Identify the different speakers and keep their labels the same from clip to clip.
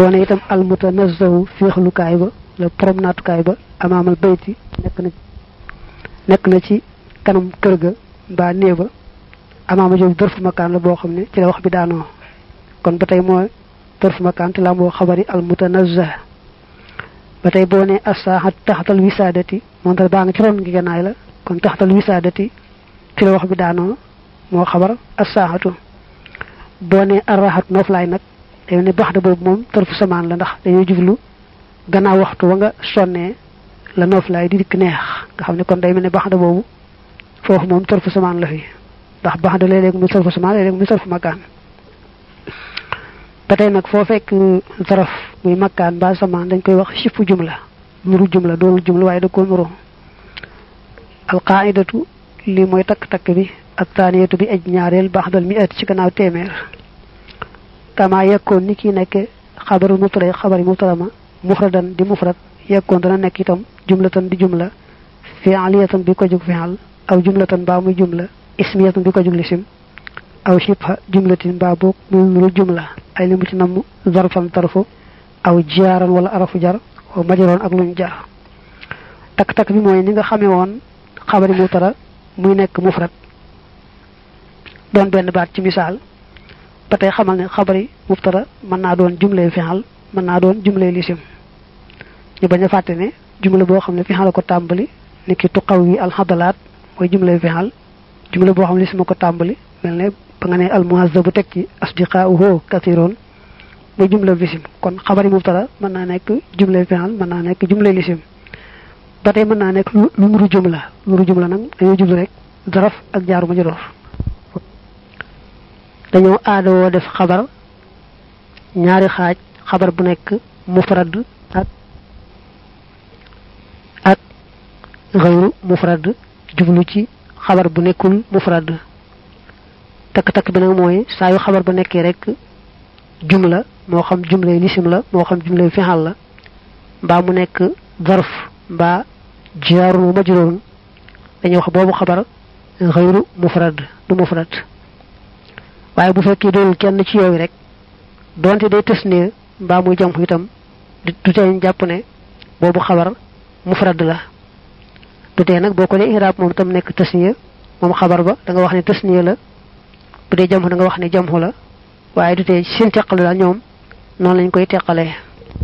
Speaker 1: boo ne itam almutanazzahu féexlukaay ba la promenaatukaay ba amaamal bayti nekk na nekk na ci kanam kër ga mbaa néeg ba amaama jooju dërfu makaan la boo xam ne ci la wax bi daanoo kon ba tey mooy dërfu makaan te la moo xabari almutanazzah ba tey boo ne assaaxat taxatal wisaadati moom tamit baa nga ci ron gi gannaay la kon taxatal wisaadati ci la wax bi daanoo moo xabar assaaxatu boo ne arraxat nooflaay nag day ne baxda boobu moom tërfu samaan la ndax dañoo jublu gannaaw waxtu wa nga sonnee la nooflaay di dikk neex nga xam ne kon day mel ne baxda boobu foofu moom tërfu samaan la fi ndax baxda léeg-léeg muy tërfu samaan léeg-léeg muy tërfu makkaan ba tey nag foo fekk zaraf muy makkaan ba samaan dañ koy wax sifu jumla nuru jumla doonul jumla waaye da ko nuru alqaidatu lii mooy takk-takk bi ak taaniyatu bi aj ñaareel baxdal mi at ci gannaaw téeméer kama yekkoon ni ki nekk xabaru mubtada xabari mubtada ma mufradan di mufrad yekkoon dana nekk itam jumlatan di jumla fi'aliyatan bi ko jug fi'al aw jumlatan baa muy jumla ismiyatan bi ko jug lisim aw shibha jumlatin baa boog muy nuru jumla ay limu ci namm zarfan tarfu aw jaaran wala arafu jar wa majaroon ak luñ jar takk-takk bi mooy ni nga xamee woon xabari mubtada muy nekk mufrad doon benn baat ci misaal ba tey xamal ne xabari mubtada mën naa doon jumlay fi'al mën naa doon jumlay lisim ñu bañ a fàtte ne jumla boo xam ne fi'al ko tàmbali ni ki tuqaw wi alxadalaat mooy jumlay fi'al jumla boo xam ne lisim ko tàmbali mel ne ba nga ne almuhazzabu teg ci asdiqaa'uhu kathiroon muy jumla lisim kon xabari mubtada mën naa nekk jumlay fi'al mën naa nekk jumlay lisim ba tey mën naa nekk lu nuru jumla nuru jumla nag dañoo jublu rek zaraf ak jaaru ma joroor dañoo aadawoo def xabar ñaari xaaj xabar bu nekk mufrad ak ak xayru mufrad jublu ci xabar bu nekkul mufrad takk-takk bi nag mooy saa yu xabar ba nekkee rek jumla moo xam jumlay lisim la moo xam jumlay fixal la mbaa mu nekk zarf mbaa jaarun majrurun dañuy wax boobu xabar xayru mufrad du mufrad waaye bu fekkee doonul kenn ci yooyu rek donte day tës ne mbaa muy jam itam du tee jàpp ne boobu xabar mufrad la du tee nag boo ko dee iraab moom itam nekk tasniya moom xabar ba da nga wax ne tasniya la bu dee jamxu da nga wax ne jamxu la waaye du tee seen teqalu daal ñoom noonu lañ koy teqalee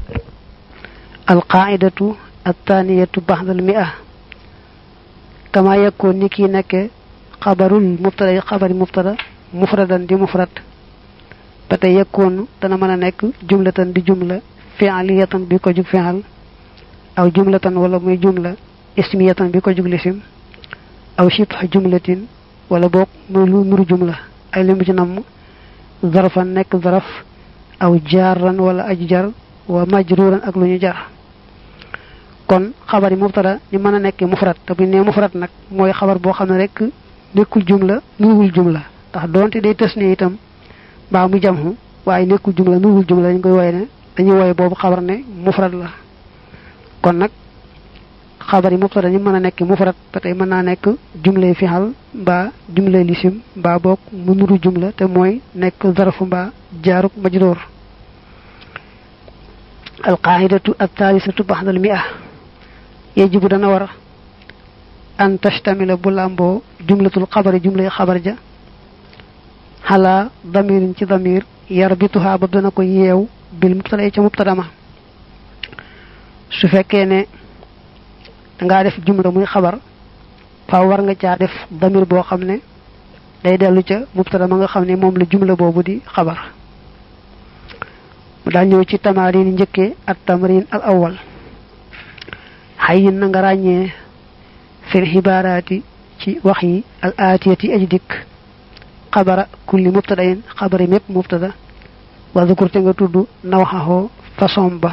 Speaker 1: alqaidatu attaniyatu baxdal mi a kama yakkoon ni kii nekke xabarul mubtada xabari mubtada mufradan di mufrad ba tey yekkoon dana mën a nekk jumlatan di jumla fi'aliyatan bi ko jug fi'al aw jumlatan wala muy jumla ismiyatan bi ko jug lisim aw shibha jumlatin wala boog muy lu nuru jumla ay limu ci namm zarfan nekk zaraf aw jaaran wala aj jar wa majruran ak lu ñu jar kon xabar yi mubtada ni mën a nekk mufrad te bu ñu nee mufrad nag mooy xabar boo xam ne rek nekkul jumla nuruwul jumla ndax doonte day tës ne itam mbaa mu jamxu waaye nekkul jumla nuruwul jumla dañ koy woye ne dañuy woye boobu xabar ne mufrad la kon nag xabar yi mubtada ni mën a nekk mufrad ba tey mën naa nekk jumlay fixal mbaa jumlay lisim mbaa boog mu nuru jumla te mooy nekk zarfu mbaa jaaruk majroor alqaidatu altalisatu baxdal mi a yajibu dana war an tastamila bu làmboo jumlatul xabari jumlay xabar ja xalaa damirin ci damir yar bituhaa ba dana ko yeew bil mubtada ca mubtada ma su fekkee ne dangaa def jumla muy xabar faaw war nga caa def damir boo xam ne day dellu ca mubtada ma nga xam ne moom la jumla boobu di xabar mu daal ñëw ci tamarin njëkkee ak tamarin al awal xayin na nga ràññee fil xibaaraati ci wax yi al aatiyati aji dikk xabara kulli mubtadain xabari mépp mubtada wa zukur te nga tudd nawxaxoo façon ba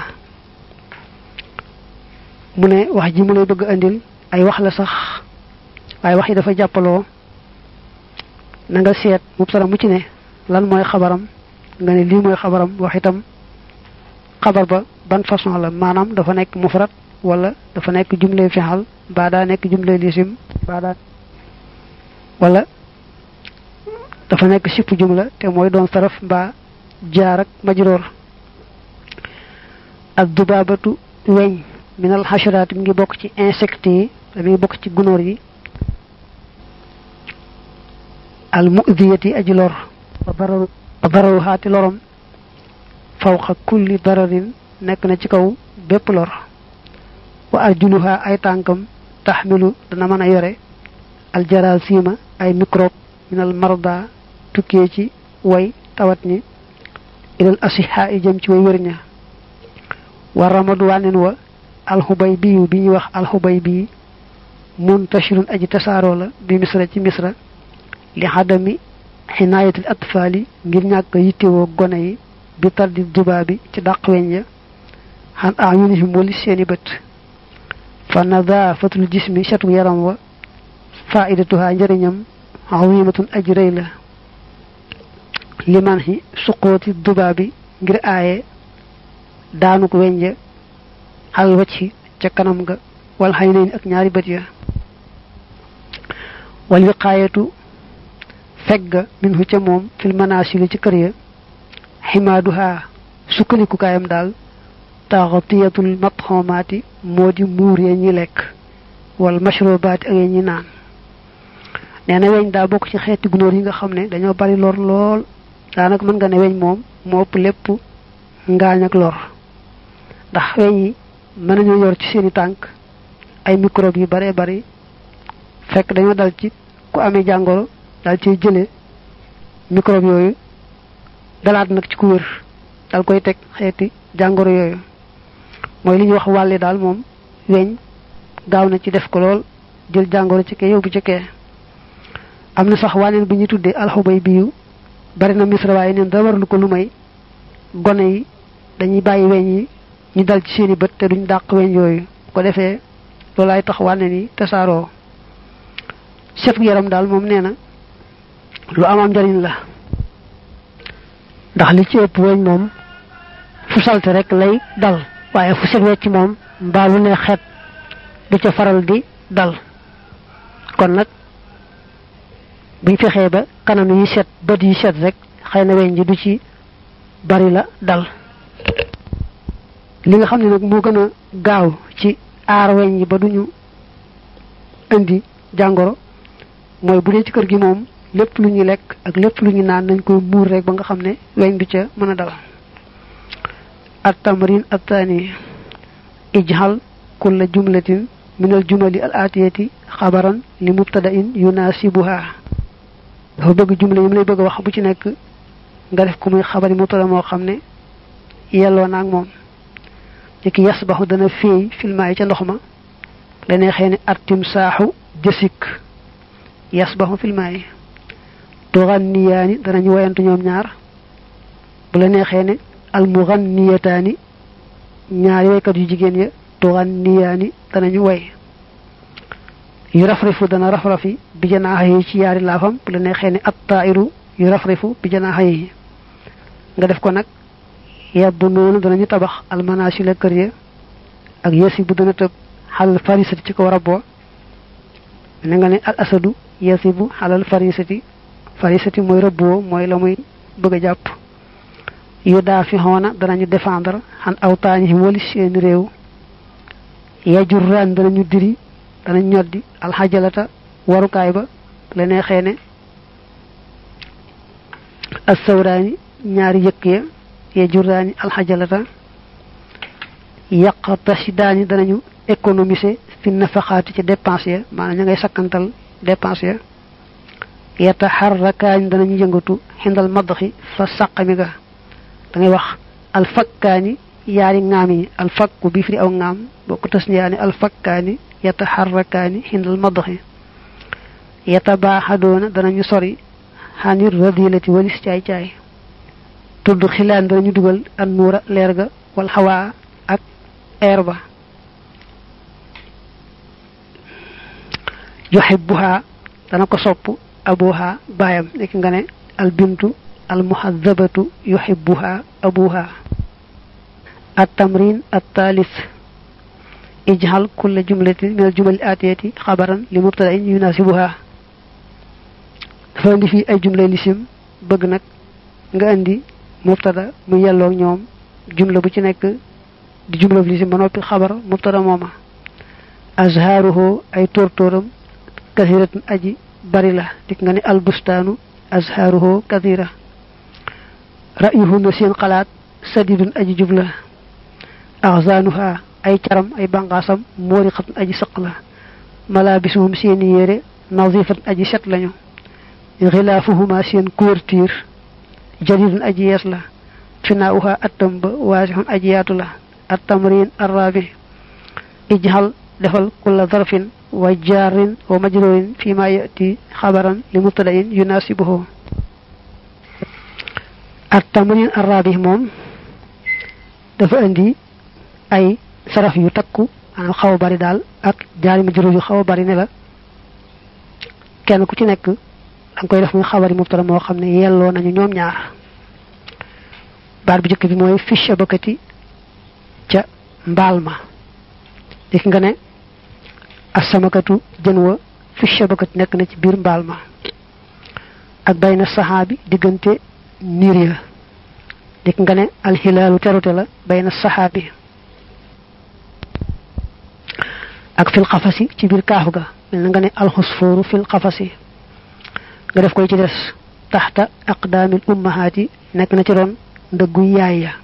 Speaker 1: mu ne wax ji mu lay bëgg andil ay wax la sax waaye wax yi dafa jàppaloo na nga seet mubtada mu ci ne lan mooy xabaram nga ne lii mooy xabaram wax itam xabar ba ban façon la maanaam dafa nekk mufrad wala dafa nekk jumle fixal baa daa nekk jumle lisim baa daa wala dafa nekk sipp jumla te mooy doon saraf mbaa jaar ak majroor ak dubaabatu weñ minal xasharaat mi ngi bokk ci insectes yi te mi ngi bokk ci gunóor yi al mudiyati aji lor wa dararu wa dararu xaati lorom fawqa kulli dararin nekk na ci kaw bépp lor wa arjuluha ay tànkam taxmilu dana mën a yore aljarasima ay microbe minal marda tukkee ci way tawat ñi ilal asiha yi jëm ci way wér ña wa ramadu wànnen wa alxubay biyu bi ñuy wax alxubay bii muntashirun aji tasaaroo la bi misra ci misra li xadami xinaayatil atfaali ngir ñàkk yittewoo gone yi bi tardi dubaa bi ci dàq weñ ya xan ayunihim wali seeni bët fa nadaafatul jismi setu yaram wa faidatuha njëriñam azimatun aji rëy la liman xi suqooti dubaa bi ngir aaye daanu ko weñ ja al wacci ca kanam ga wal xay nayn ak ñaari bët ya wal wiqaayatu fegga min hu ca moom fil manasili ci kër ya ximaaduha sukkandikukaayam daal taxatiyatul matxomaati moo di muur ya ñi lekk wal mashrobaati ak ya ñi naan nee na weñ daa bokk ci xeeti gunóor yi nga xam ne dañoo bari lor lool daanaka mën nga ne weñ moom moo ëpp lépp ngaañ ak lor ndax weñ yi mën nañoo yor ci seeni tànk ay microbe yu bare bari fekk dañoo dal ci ku amee jàngoro dal ciy jële microbe yooyu dalaat nag ci ku wér dal koy teg xeeti jàngoro yooyu mooy li ñuy wax wàlle daal moom weñ gaaw na ci def ko lool jël jàngoro ci kee yóbbu ci kee am na sax waneen bu ñuy tuddee alxubay biyu bari na misra waaye neen da warlu ko lu may gone yi dañuy bàyyi weñ yi ñu dal ci seeni bët te duñ dàq weñ yooyu ko defee loolaay tax waneen yi tasaaroo set yaram daal moom nee na lu amam njariñ la ndax li ci ëpp weñ moom fu salte rek lay dal waaye fu set wecc moom mbaa lu ne xet du ca faral di dal kon nag buñ fexee ba kanam yi set bët yi set rek xëy na weñ ji du ci bari la dal li nga xam ne nag moo gën a gaaw ci aar weñ yi ba duñu indi jàngoro mooy bu dee ci kër gi moom lépp lu ñu lekk ak lépp lu ñu naan nañ koy muur rek ba nga xam ne weñ du ca mën a dal at tamrin attaani ijhal kulla jumlatin min al jumali al atiyati xabaran li mubtada'in yunasibuha dafa bëgg jumla yi mu lay bëgg a wax bu ci nekk nga def ko muy xabari mubtada moo xam ne yelloo naag moom ci yasbaxu dana féey filmaa yi ca ndox ma la neexee ne artim saaxu jësik yasbaxu filmaa yi tuganniyaani danañu woyantu ñoom ñaar bu la neexee ne almuganniyataani ñaari waykat yu jigéen ya tuganniyaani danañu way yu rafrifu dana rafrafi bi janaaxa yi ci yaari laafam bu la neexee ne attairu yu rafrifu bi janaaxa yi nga def ko nag yebbu noonu danañu tabax almanasila kër ya ak yesi bu dana tëb xalal farisati ci ko rabbo ne nga ne al asadu yasibu xalal farisati farisati mooy rëbboo mooy la muy bëgg a jàpp yu daa fi xoona danañu défendre xan awtaanihim wali seeni réew yajurraan danañu diri danañ ñoddi alxajalata warukaay ba la neexee ne assawraani ñaari yëkk ya yajurraani alxajalata yaqtasidaani danañu économiser fi nafaxaati ci dépense ya maanaam ña ngay sakkantal dépense ya yataxarrakaani danañu yëngatu xindal maddaxi fa sàqami ga da ngay wax alfakkaani yaari ŋaam yi alfakku bi firi aw ŋaam boo ko tas yaani alfakkaani yataxarrakaani xindal maddaxi yatabaaxadoona danañu sori xanir radilati walis caay caay tudd xilaan danañu dugal an nuura leer ga wal xawaa ak air ba yuhibbuha dana ko sopp abuha baayam nekk nga ne al bintu al muhaddabatu yuhibbuha abuha at tamrin at thalith ijhal kulla jumlatin min al jumal atiyati xabaran li mubtada'in yunasibuha dafa indi fii ay jumlay lisim bëgg nag nga indi mubtada mu yelloog ñoom jumla bu ci nekk di jumla lisim ba noppi xabar mubtada mooma azharuhu ay tóortóoram kathiratun aji bari la dik nga ne albustaanu azharuhu kathira ra'yuhunna seen xalaat sadidun aji jubla axzaanuha ay caram ay banqaasam moori xatun aji sëq la malaabisuhum seeni yére nazifat aji set lañu xilaafuhuma seen couverture jadidun aji yees la finaauha attam ba waasixun aji yaatu la attamrin arrabi ijhal defal kulla zarfin wa jaarin wa majrurin fi ma yati xabaran li mubtadain yunasibuhu attamrin arrabi moom dafa indi ay saraf yu takku maanaam xaw a bari daal ak jaari majrur yu xaw a bari ne la kenn ku ci nekk danga koy def muy xabari mubtada moo xam ne yelloo nañu ñoom ñaar baat bu njëkk bi mooy fi shabakati ca mbaal ma dik nga ne asamakatu jën wa fi shabakati nekk na ci biir mbaal ma ak bayna saxaabi diggante niir ya dik nga ne alxilaalu terute la bayna saxaabi ak fil xafasi ci biir kaaf ga mel na nga ne alxusfooru fil xafasi nga def koy ci des taxta aqdaamil ummahaati nekk na ci ron ndëggu yaay ya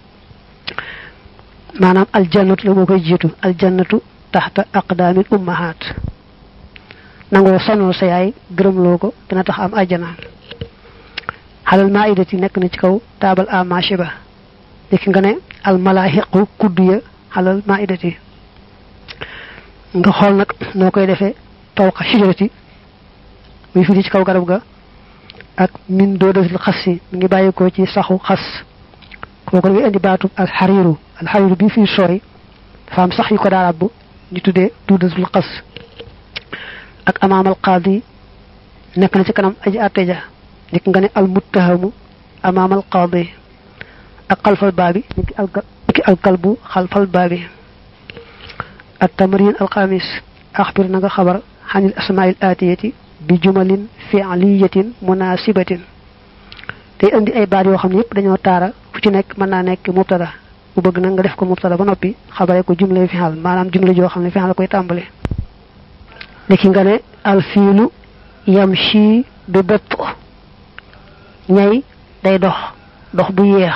Speaker 1: maanaam aljannatu la moo koy jiitu aljannatu taxta aqdaamil ummahaat nangoo sonal sa yaay gërëmloo ko dina tax am ajjana xalal maidati nekk na ci kaw taabal a marché ba léegi nga ne almalaaxiqu kuddu ya xalal maidati nga xool nag noo koy defee fawqa shijarati muy firi ci kaw garab ga ak min doodatil xas si mi ngi bàyyi ko ci saxu xas kooku da ngay indi baatub alxariiru alxariiru bi fii sooy dafa am sax yu ko daa ràbb ñu tuddee doodatul xas ak amaamal qaadi nekk na ci kanam aji àtte ja nit nga ne almuttahamu amaamal qaadi ak xalfal baabi niki niki alkalbu xalfal baabi at tamrin alxamis axbir na nga xabar xanil asmail aatiyati bi jumalin fi'liyatin munasibatin day indi ay baat yoo xam ne yëpp dañoo taara fu ci nekk mën naa nekk mubtada bu bëgg nag nga def ko mubtada ba noppi xabare ko jumle fi'al maanaam jumle joo xam ne fi'al la koy tàmbale niki nga ne alfiilu yamshi bi bëtt ñay day dox dox bu yeex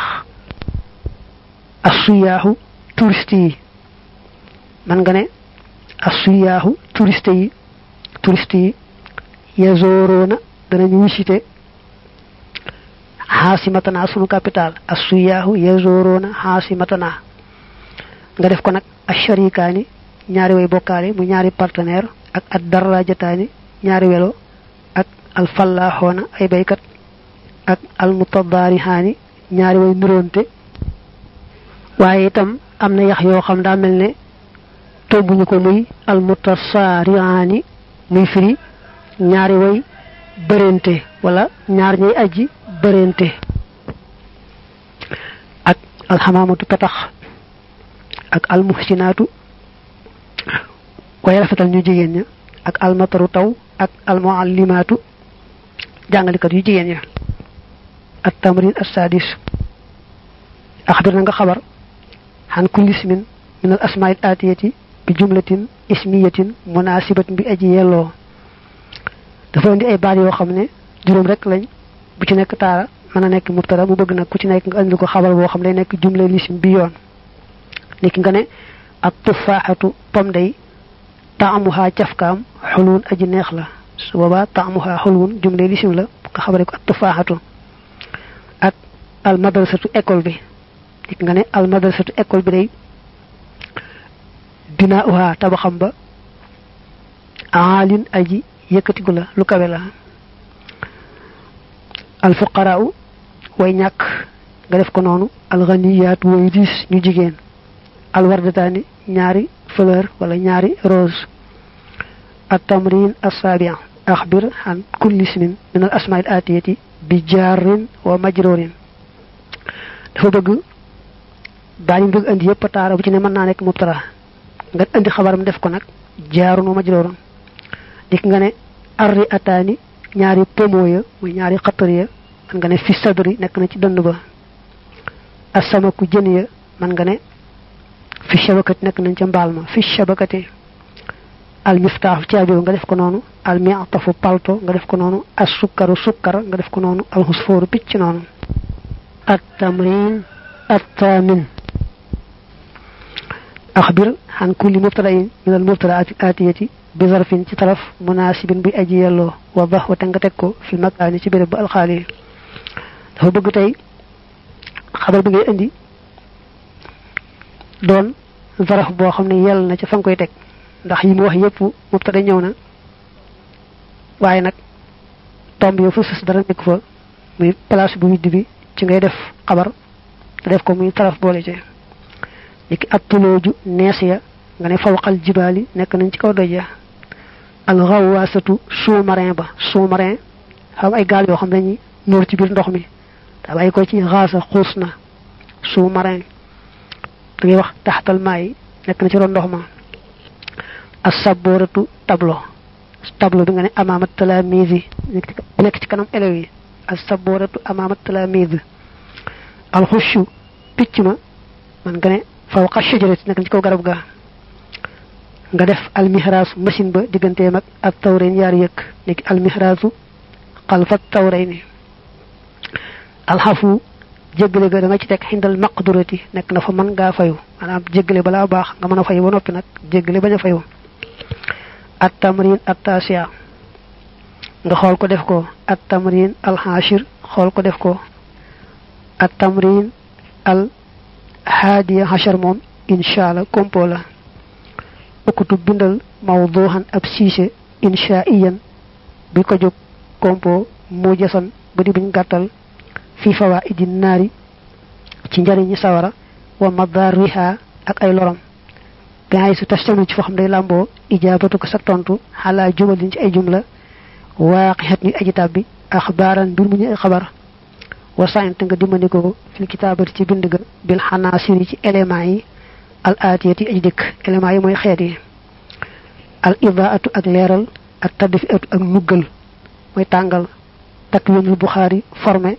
Speaker 1: assuyaaxu touriste yi man nga ne assuyaaxu touriste yi touriste yi yazorona danañu visité xaasimatana sunu capital assuyaahu yazorona xaasimatana nga def ko nag asharikaani ñaari way bokkaale mu ñaari partenaire ak ad darajataani ñaari welo ak alfallaxoona ay baykat ak almutadaarihaani ñaari way nuróonte waaye itam am na yax yoo xam daa mel ne togguñu ko muy almutasaarihaani muy firi ñaari way bërente wala ñaar ñay aji bërente ak alxamaamatu petax ak almuhsinaatu way rafetal ñu jigéen ña ak almataru taw ak almuallimaatu jàngalikat yu jigéen ña at tamrin assadis axbir na nga xabar xan kulli ismin min al asmail atiyati bi jumlatin ismiyatin munasibatin bi aji yelloo dafa indi ay baat yoo xam ne juróom rek lañ bu ci nekk taara mën a nekk mubtada mu bëgg nag ku ci nekk nga indi ko xabar boo xam day nekk jumla lisim bi yoon niki nga ne ak tufaaxatu pom day taamuha cafkaam xulwun aji neex la su boobaa taamuha xulwun jumla lisim la nga xabare ko ak tufaaxatu ak al madrasatu école bi niki nga ne al madrasatu école bi day binauha tabaxam ba aalin aji yëkkatigu la lu kawe la alfuqaraaw way ñàkk nga def ko noonu alxaniyaat way diis ñu jigéen alwardataani ñaari fleur wala ñaari rose التمرين السابع أخبر عن كل اسم من الأسماء الآتية بجار ومجرور dafa bëgg daañu bëgg andi yëpp taara bu ci ne mën naa nekk mubtara nga andi xabaram def ko nag jaarun wa majroorun dik nga ne arri ataani ñaari pomo ya muy ñaari xatar ya man nga ne fi sadri nekk na ci dënd ba asamaku jën ya man nga ne fi shabakati nekk nañ ca mbaal ma fi shabakati al miftaaxu caabi nga def ko noonu al mi'tafu palto nga def ko noonu as sukkaru sukkar nga def ko noonu al xusfooru picc noonu at tamrin at taamin axbir xan kulli mubtadain min al mubtadaati atiyati bi zarfin ci taraf munaasibin bi aji yelloo wa bax wa te nga teg ko fi makaani ci béréb bu alxaali dafa bëgg tey xabar bi ngay indi doon zaraf boo xam ne yell na ca fa nga koy teg ndax yi mu wax yépp mubtada ñëw na waaye nag tomb yow fa sës dara nekk fa muy place bu widd bi ci ngay def xabar te def ko muy taraf boole ci niki ab tulooju nees ya nga ne fawqal jibaali nekk nañ ci kaw doj ya al xawaasatu sous-marin ba sous-marin xam ay gaal yoo xam dañuy nóor ci biir ndox mi da bàyyi ko ci xaasa xuus na sous-marin da ngay wax taxtal maay nekk na ci ron ndox ma as-saboratu tableau tableau bi nga ne amaamat talaamizi nekk ci kanam élèves yi as-saboratu amaamat talaamizi alxushu picc ma man nga ne fawqa shajarati nekk ci kaw garab ga nga def almihraasu machine ba digganteem ak ak tawrayn yaari yëkk nekk almihraasu xalfa tawrayni alxafu jéggale ga da nga ci teg xindal maqdurati nekk na fa mën ngaa fayu maanaam jéggale balaa baax nga mën a fayu ba noppi nag jéggale bañ a fayu at tamrin at tasia nga xool ko def ko at tamrin al hashir xool ko def ko at tamrin al haadiya hashar moom insha allah kompo la ukutub bindal mawduhan ab siise inshaiyan bi ko jóg kompo mu jasan ba di buñ gàttal fi fawaidi naari ci njariñi sawara wa madariha ak ay lorom gaay su tastami ci foo xam day làmboo ijaabatu ko sa tontu xalaa jumalin ci ay jumla waaqixat ñu aji tàbbi axbaaran mbir mu ñu ay xabar wa saynt nga dimbali ko fil kitaabati ci bind ga bil xanaasiri ci éléments yi al aatiyati aji dëkk éléments yi mooy xeet yi al idaatu ak leeral ak tadfi atu ak nuggal mooy tàngal takwinul buxaari formé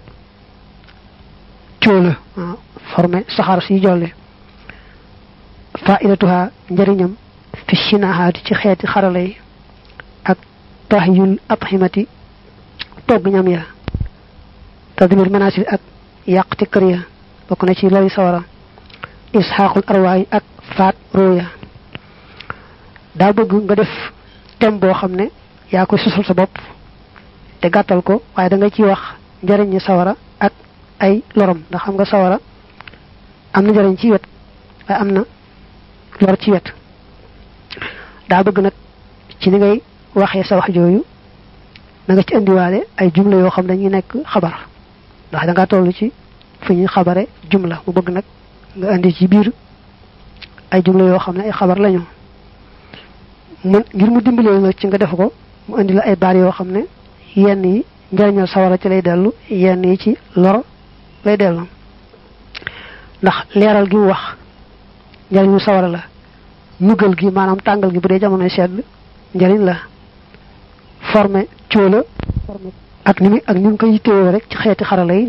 Speaker 1: cóola formé saxaar si jolle faidatuha njëriñam fi sinahaati ci xeeti xarala yi ak tahyul athimati togg ñam ya tadmir manasir ak yàqti kër ya bokk na ci lori sawara isxaaqul arwaay ak faat rooya daa bëgg nga def tem boo xam ne yaa koy sosal sa bopp te gàttal ko waaye da nga ciy wax njëriñi sawara ak ay lorom ndax xam nga sawara am na njëriñ ci wet waaye am na lor ci wet daa bëgg nag ci ni ngay waxee sa wax jooyu na nga ci indiwaale ay jumla yoo xam dañuy nekk xabar ndax da nga toll ci fu ñuy xabare jumla mu bëgg nag nga indi ci biir ay jumla yoo xam ne ay xabar lañu mun ngir mu dimbalee nag ci nga def ko mu indi la ay baar yoo xam ne yenn yi njariñal sawara ci lay dellu yenn yi ci lor lay dellu ndax leeral gi mu wax njariñu sawara la nugal gi maanaam tàngal gi bu dee jamonoy sedd njariñ la formé cóola ak ni mu ak ni mu ko yittewoo rek ci xeeti xarala yi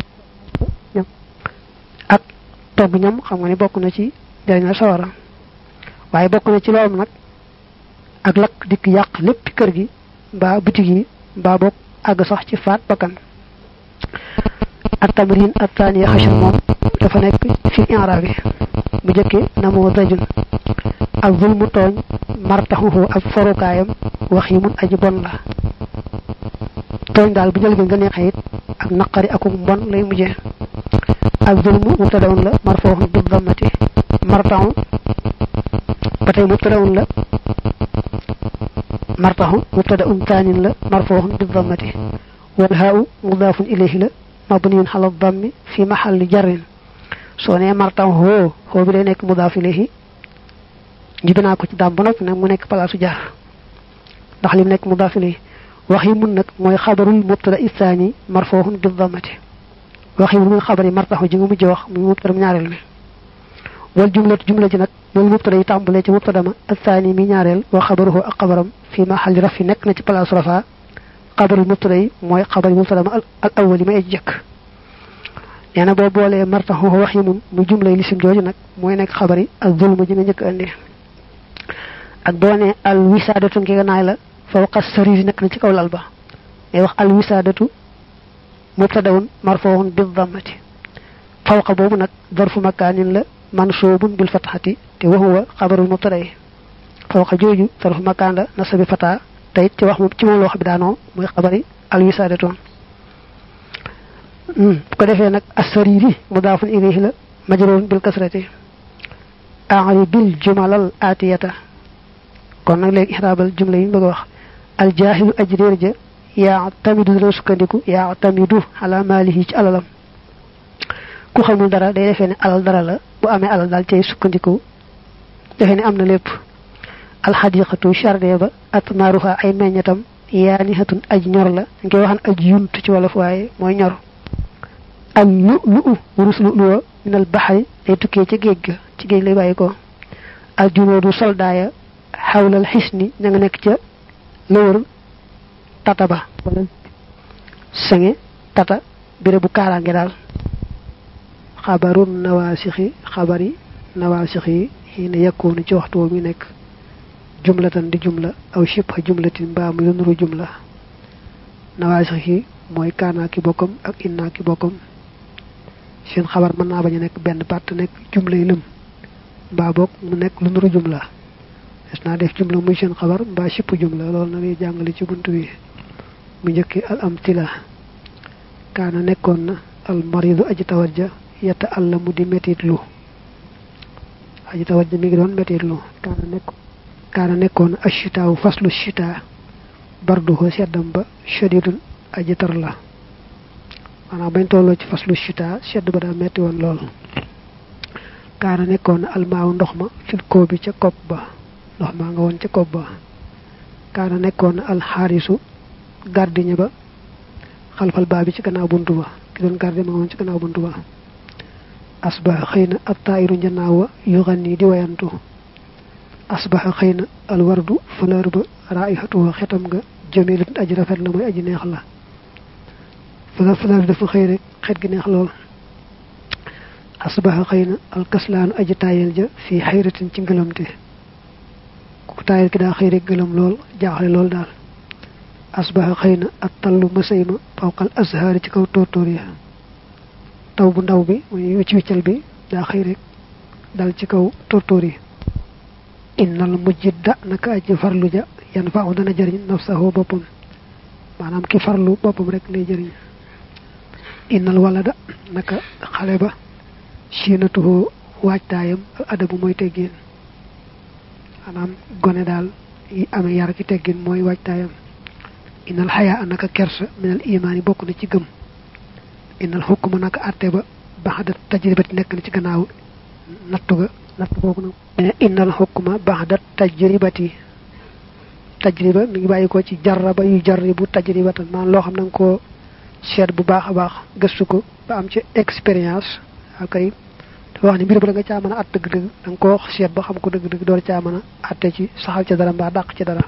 Speaker 1: ak togg ñam xam nga ni bokk na ci njariñal sawara waaye bokk na ci loolu nag ak lakk dikk yàq lépp kër gi mbaa bitig yi mbaa bokk àgg sax ci faat bakkan ak tamrin ak taaniya xashar moom dafa nekk fi inra bi bu jëkkee namoo dajun ak zulmu tooñ martaxuhu ak forukaayam wax yi mun aji bon la tooñ daal bu njëlbeen nga neexee it ak naqari akum mbon lay mujjee ak zulmu mubtadaun la marfooxun bi dammati martaxu ba tey mubtadaun la martaxu mubtadaun taanin la marfooxun bi dammati wal haau mudaafun ilayhi la mabniyun xala dammi fi maxalli jarrin soo nee martaxu hoo hoo bi day nekk mudaaf ilayhi ñu binaa ko ci daam ba noppi nag mu nekk palaasu jar ndax li mu nekk mudaaf ilayhi wax yi mun nag mooy xabarul mubtada isaani marfooxun bi dammati wax yi mun xabar yi martaxu ji nga mujj wax muy mubtada ñaareel mi wal jumlatu jumla ji nag loolu mubtada yi tàmbalee ci mubtada ma asaani mi ñaareel wa xabaruhu ak xabaram fii ma xalli raf yi nekk na ci place rafa xabarul mubtada yi mooy xabar yi mubtada ma al awwal yi may aji jëkk nee na boo boolee martaxu wax yi mun mu jumlay lisim jooju nag mooy nekk xabari ak zulmu ji nga njëkk andi ak boo ne al wisaadatu ngi naay la fawqa sariri nekk na ci kaw lal ba day wax al wisaadatu mubtadaun marfuun bil dammati fawqa boobu nag darfu makaanin la mansuubun bil fatxati te wa huwa xabarul mubtada yi fawqa jooju darfu makaan la nasabi fata tey ci wax moom ci moom loo xam bi daanoo mooy xabari al wisaadatu bu ko defee nag asariri mudaafun ilayhi la majruurun bil kasrati aari bil jumalal aatiyata kon nag léegi ixraabal jumla yi ñu bëgg a wax al jaahilu aji réer ja yaa tamidu dana sukkandiku yaa tamidu ala maalihi ci alalam ku xamul dara day defee ne alal dara la bu amee alal daal cay sukkandiku defee ne am na lépp alxadiqatu charde ba atmaaruha ay meññatam yaanihatun aj ñor la dañ koy waxan aj yunt ci wolof waaye mooy ñor al lu lu u wurus lu luwa minal baxari day tukkee ca géej ga ci géej lay bàyyi ko al junoodu soldaaya xawlal xisni ña nga nekk ca lëwër tata ba wala sange tata béré bu kaaraange daal xabaru nawaasixi xabari nawaasix yi xiina yakkoonu ci waxtu woo mi nekk jumlatan di jumla aw shibha jumlatin mbaa mu nuru jumla nawaasix yi mooy kaanaa ki bokkam ak innaa ki bokkam seen xabar mën naa bañ a nekk benn part nekk jumla yi lëm mbaa boog mu nekk lu nuru jumla des naa def jumla muy seen xabar mbaa sipp jumla loolu na lay jàngale ci bunt bi mu njëkki al amtila kaana nekkoon na al maridu aji tawat ja yetta alla mu di metit lu aji tawat ja mi ngi doon metit lu kaana nekk kaana nekkoon na ashitaawu faslu shita barduho seddam ba shadidun aji tar la maanaam bañ tolloo ci faslu shita sedd ba daa metti woon lool kaana nekkoon na almaaw ndox ma fil koo bi ca kopp ba ndox maa nga woon ca kopp ba kaana nekkoon na alxaarisu gardien ba xalfal baa bi ci gannaaw buntu ba ki doon gardien ma nga woon ci gannaaw buntu ba asbaxa xëy na ab taayiru njanaaw wa yu xan nii di wayantu asbaxa xëy na alwardu fleur ba raayxatuwa xetam nga jamilatun aji rafet la mooy aji neex la fleur fleur dafa xëy rek xet gi neex lool asbaxa xëy na alkaslaanu aji taayel ja fii xayratin ci ngëlamte ku taayel ki daa xëy rek gëlam lool jaaxle lool daal asbaxa xëy na ak tallu masay ma fawqal azhaari ci kaw tóortóor ya taw bu ndaw bi muy wicc wiccal bi daa xëy rek dal ci kaw tóortóor yi innal mujjidda naka aji farlu ja yan faaw dana jëriñ nafsahu boppam maanaam ki farlu boppam rek lay jëriñ innal walada naka xale ba siinatuhu waajtaayam adabu mooy teggin maanaam gone daal yi amee yar ki teggin mooy waajtaayam innal xayaa naka kersa minal imaani bokk na ci gëm innal xukkuma naka atte ba baxda tajribati nekk na ci gannaaw nattu ga natt boobu nag innal xukkuma baxda tajribati tajriba mi ngi bàyyi ko ci jarraba yu jarribu tajribatan maanaam loo xam na nga koo seet bu baax a baax gëstu ko ba am ci expérience akay dafa wax ne mbir ba da nga caa mën a at dëgg-dëgg da nga koo seet ba xam ko dëgg-dëgg door caa mën a atte ci saxal ca dara mbaa dàq ci dara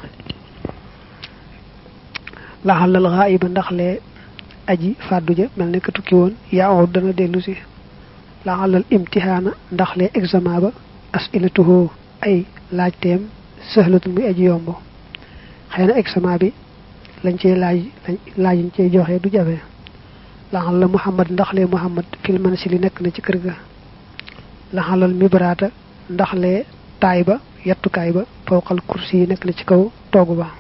Speaker 1: laxalal xaayiba ndax lee aji fàddu ja mel ne ka tukki woon yaa dana dellu si laxalal imtihaana ndax lee examen ba asilatuhu ay laajteem sëxlatul muy aji yomb xëy na examen bi lañ cey laaj laaj ñu cey joxe du jafe laxal la muhammad ndax lee muhammad filman si li nekk na ci kër ga laxalal mibraata ndax lee taay ba yettukaay ba fawqal kursi yi nekk na ci kaw toogu ba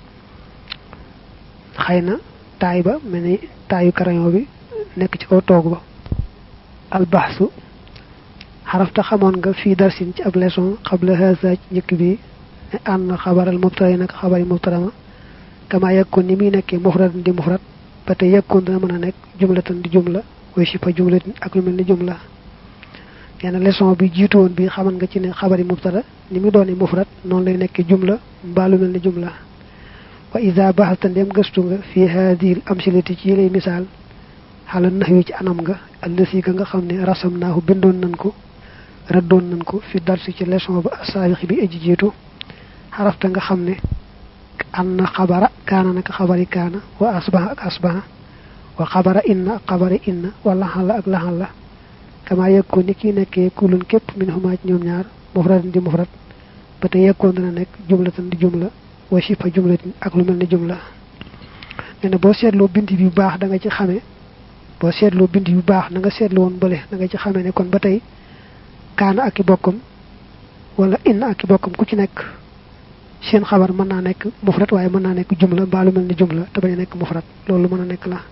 Speaker 1: xëy na taay ba mel ni taayu crayon bi nekk ci kaw toogu ba albaxsu xarafta xamoon nga fii darsin ci ab leçon xabla haza ci njëkk bi ne ànd xabaral mubtara yi nag xabari mubtara ma kama yekkoon ni muy nekkee mufradan di mufrad ba tey yekkoon dana mën a nekk jumlatan di jumla way sipa jumlatin ak lu mel ni jumla nee na leçon bi jiitu woon bi xaman nga ci ne xabari mubtara ni mu doone mufrad noonu lay nekkee jumla mbaa lu mel ni jumla wa ida baxalta ndem gëstu nga fi haadil amsilati ci lay misaal xala nax wi ci anam nga allësi ga nga xam ne rasam naahu bindoon nañ ko rëddoon nañ ko fi darsi ci leçon ba asaabiq bi aji jiitu xarafta nga xam ne an na xabara kaana naka xabari kaana wa asbaha ak asbaha wa xabara inna xabara inna wa laxal la ak laxal la kama yekkoon ni kii nekkee kulun képp min xumaa ci ñoom ñaar mufradan di mufrad ba tey yekkoon dana nekk jumlatan di jumla wa shifa jumlatin ak lu mel ni jumla nee na boo seetloo bind bi bu baax da nga ci xame boo seetloo bind bi bu baax na nga seetlu woon bële da nga ci xame ne kon ba tey kaana ak i bokkam wala inna ak i bokkam ku ci nekk seen xabar mën naa nekk mufrad waaye mën naa nekk jumla mbaa lu mel ni jumla te bañ a nekk mufrad loolu mën a nekk la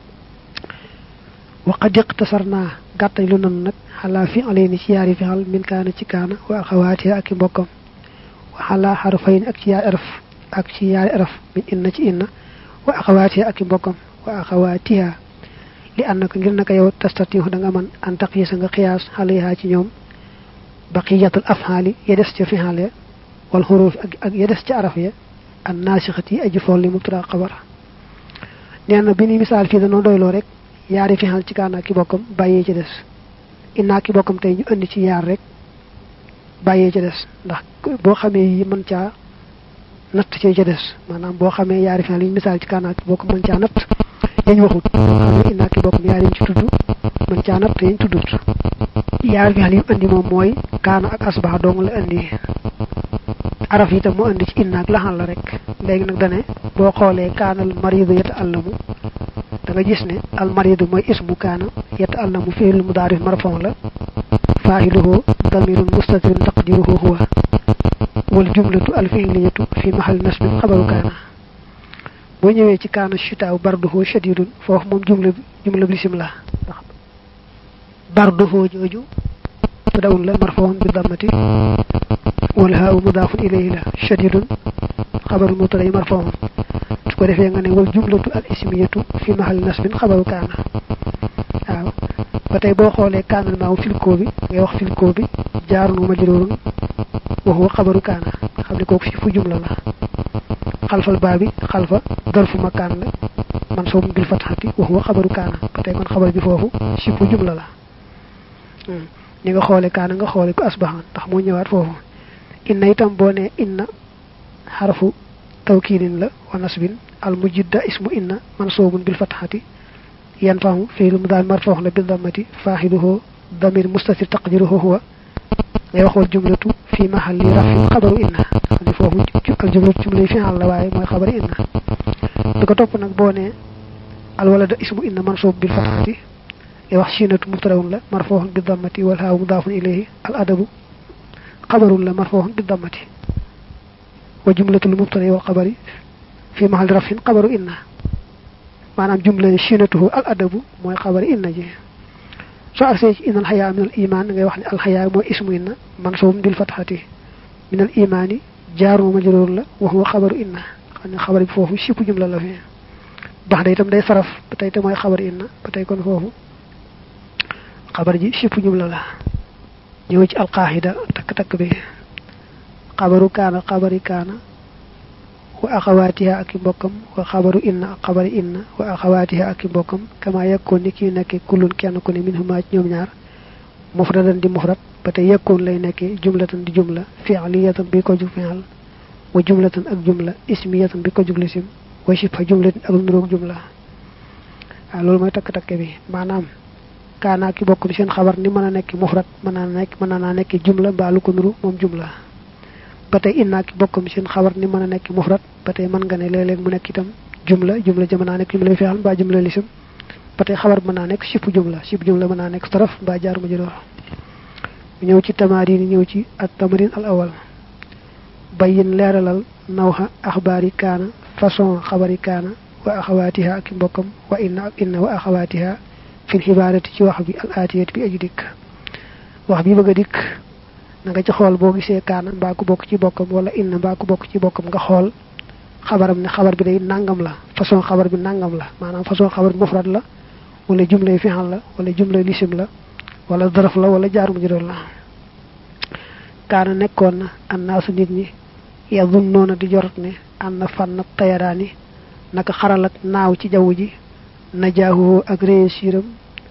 Speaker 1: waqad iqtasarna gàttañ lu nanu nag xalaa fi alayni ci yaari fixal min kaana ci kaana wa axawaatiha ak i mbokkam wa xalaa xarfayn ak ci yaari araf ak ci yaari araf min inna ci inna wa axawaatiha ak i mbokkam wa axawaatiha li ànd naka ngir naka yow tastatihu da nga mën an taqisa nga xiyaas xaleyaa ci ñoom baqiyatul afxaali ya des ca fixal ya wal xuruuf ak ak ya des ca araf ya an naasixat yi aji fool li mubtada xabar nee na bi ni misaal fii danoo doyloo rek yaari fixal ci kaana ki bokkam bàyyee ci des innaa ki bokkam tey ñu indi ci yaar rek bàyyee ci des ndax boo xamee yi mën caa natt ci ca des maanaam boo xamee yaari fixal yi misaal ci kaana ki bokkam mën caa natt yañ waxut xamee innaa ki bokkam yaari ñu ci tudd mën caa natt yañ tuddut yaari fixal yi indi moom mooy kaana ak asbax dong la indi araf itam mu indi ci innaak laxal la rek léegi nag dane boo xoolee kaanal maridu yata allamu da nga gis ne al maridu mooy ismu kaana yata allamu fiil mudaarif marfon la faahiluhu damirun mustatirun taqdiruhu huwa wal jumlatu al fiiliyatu fi mahal nasbin xabaru kaana boo ñëwee ci kaana shitaaw barduhu shadidun foofu moom jumla jumla lisim la ndax barduhu jooju tadawun la marfon bi dammati wal haaw mudaafun ilayhi la shadidun xabaru mubtada marfuun su ko defee nga ne wal jumlatu al ismiyatu fi mahal nasbin xabaru kaana waaw ba tey boo xoolee kaanal maaw filkoo bi ngay wax filkoo bi jaarun wa majruurun wa huwa xabaru kaana xam ne kooku si fu jumla la xalfal baa bi xalfa darfu makaan la mansuubun bil fatxati wa huwa xabaru kaana ba tey kon xabar bi foofu si fu jumla la ni nga xoole kaana nga xoole ko asbaxan ndax moo ñëwaat foofu inna itam boo ne inna xarfu tawkiidin la wa nasbin al mujidda ismu inna mansuubun bil fatxati yan fahu fiil mu daal marfoox la bil dammati faaxiluhu damir mustatir taqdiruhu huwa ngay wax wal jumlatu fi mahalli rafin xabaru inna xam ne foofu al jumlatu jumlay fi'al la waaye mooy xabaru inna bi ko topp nag boo ne al walada ismu inna mansuub bil fatxati ngay wax siinatu mubtadaun la marfooxun bil dammati wal haaw mudaafun ilayhi al adabu xabarun la marfooxun bi dammati wa jumlatul mubtada wal xabari fi mahal rafin xabaru inna maanaam jumla chinatuhu al adabu mooy xabari inna ji soo agsee ci inna alxayaa min al iman ngay wax ne alxayaa mooy ismu inna mansuubun bil fatxati min al imaani jaaru majruur la wa huwa xabaru inna xam ne xabar bi foofu sipp jumla la fi bax da itam day saraf ba tey te mooy xabar inna ba tey kon foofu xabar ji sipp jumla la ñëw ci alqaahida takk-takk bi xabaru kaana xabari kaana wa axawaatiha ak i mbokkam wa xabaru inna ak xabari inna wa axawaatiha ak i mbokkam kama yekkoon ni kii nekkee kullun kenn ku ne min huma ci ñoom ñaar mufradan di mufrad ba tey yekkoon lay nekkee jumlatan di jumla fi'liyatan bi ko jug fi'al wa jumlatan ak jumla ismiyatan bi ko jug lisim wa shibha jumlatin ak nuroog jumla waaw loolu mooy takk-takk bi maanaam kaana ki bokkum seen xabar ni mën a nekk mufrad mën naa nekk mën naa nekk jumla mbaa lu ko nuru moom jumla ba tey inna ki bokkum seen xabar ni mën a nekk mufrad ba tey mën nga ne léeg-léeg mu nekk itam jumla jumla ja mën naa nekk jumla fi'al mbaa jumla lisim ba tey xabar mën naa nekk sipp jumla sipp jumla mën naa nekk saraf mbaa jaar ma jëloor ñëw ci tamarin ñëw ci at tamarin al awal bayin leeralal nawxa axbaari kaana façon xabari kaana wa axawaatiha ak mbokkam wa inna ak inna wa axawaatiha fil xibaarati ci wax bi al aatiyat bi aju dikk wax bi bëgg a dikk na nga ci xool boo gisee kaana mbaa ku bokk ci bokkam wala inna mbaa ku bokk ci bokkam nga xool xabaram ne xabar bi day nangam la façon xabar bi nangam la maanaam façon xabar bi mufrad la wala jumlay fi'al la wala jumlay lisim la wala daraf la wala jaar mu juróom la kaana nekkoon na annaasu nit ñi yadunnoona di jorot ne am na fànn tayaraani naka xaral ak naaw ci jaww ji najaahu ak réussiram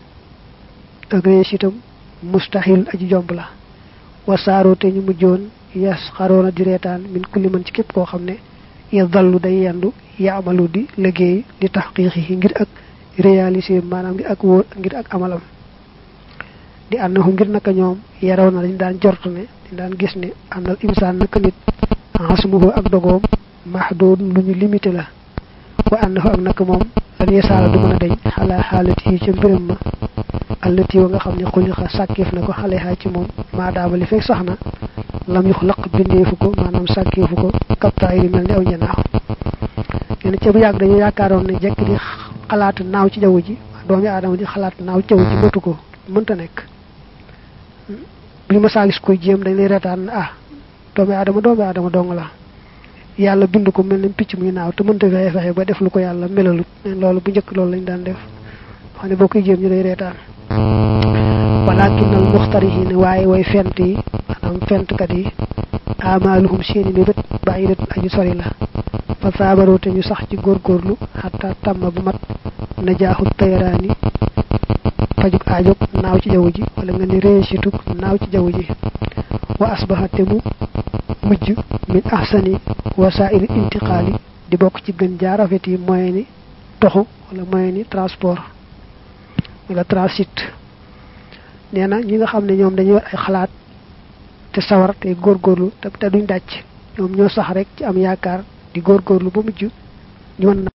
Speaker 1: ak réussitam mustahil aji jomb la wasaaroo te ñu mujjoon yas xaroona di reetaan min kulli man ci képp koo xam ne ya dallu day yendu yaamalu di liggéey di taxqiiqi ngir ak réaliser maanaam ngir ak wóor ngir ak amalam di annahu ngir naka ñoom yaraw na dañ daan jortu ne dañ daan gis ne am na insaan naka nit asmuhu ak dogoom mahdood lu ñu limité la wa annahu ak naka moom lan yesaala du mën a dañ xalaa xaalati yi ca mbiram ma allati wa nga xam ne xulixa sàkkeef na ko xalehaa ci moom maadaama li fekk sax na lam yux laq bindeefu ko maanaam sàkkeefu ko kaptaay yi mel ni aw ñanaaw nee na ca bu yàgg dañu yaakaaroon ne jekk di xalaat naaw ci jaww ji doomi aadama di xalaat naaw ci jaww ji bëtu ko mënta nekk bu ñu masaa gis koy jéem dañ lay reetaan ah doomi aadama doomi aadama dong la yàlla bind ko mel ni picc muy naaw te mënta fexe fexe ba def lu ko yàlla melalut loolu bu njëkk loolu lañ daan def xam ne boo koy jéem ñu lay reetaan walakin al muxtarihin waaye way fent yi maanaam fentkat yi amaaluhum seeni mi bët bàyyidat aju sori la fa saabaroo te ñu sax ci góorgóorlu xataa tàmm bu mat najaaxut tayaraani fajuk aajog naaw ci jaww ji wala nga ni réussitug naaw ci jaww ji wa asbaha te mu mujj min ahsani wasaili intiqaali di bokk ci gën jaar rafet yi moyen ni toxu wala moyen ni transport wala transit nee na ñi nga xam ne ñoom dañuy war ay xalaat te sawar te góorgóorlu te te duñ dàcc ñoom ñoo sax rek ci am yaakaar di góorgóorlu ba mujj ñu mën